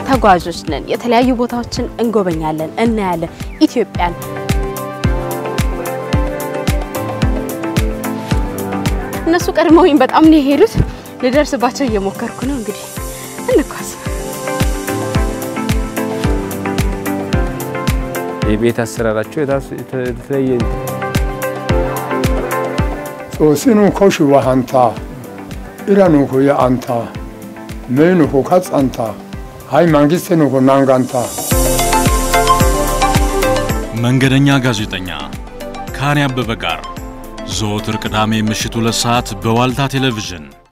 ተጓዦች ነን። የተለያዩ ቦታዎችን እንጎበኛለን፣ እናያለን ኢትዮጵያን እነሱ ቀድመውኝ በጣም ነው የሄዱት። ልደርስባቸው እየሞከርኩ ነው። እንግዲህ እንኳስ የቤት አሰራራቸው የተለየ ጾስኑ ኮሽዋ ሀንታ ኢራኑኮ የአንታ መይኑኮ ካጻንታ ሀይ መንግስትኑኮ ናንጋንታ መንገደኛ ጋዜጠኛ ከአኔ አበበ ጋር ዘወትር ቅዳሜ ምሽት ሁለት ሰዓት በዋልታ ቴሌቪዥን